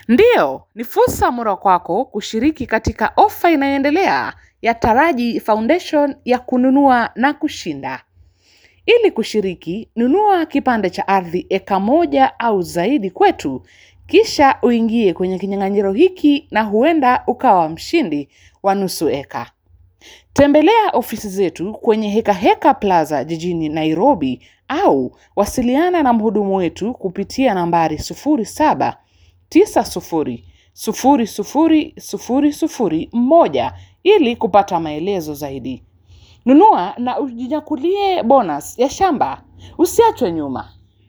Ndiyo, ni fursa mura kwako kushiriki katika ofa inayoendelea ya Taraji Foundation ya kununua na kushinda. Ili kushiriki, nunua kipande cha ardhi eka moja au zaidi kwetu, kisha uingie kwenye kinyang'anyiro hiki na huenda ukawa mshindi wa nusu eka. Tembelea ofisi zetu kwenye Heka Heka Plaza jijini Nairobi au wasiliana na mhudumu wetu kupitia nambari 07 90 00 00 1 ili kupata maelezo zaidi. Nunua na ujinyakulie bonus ya shamba. Usiachwe nyuma.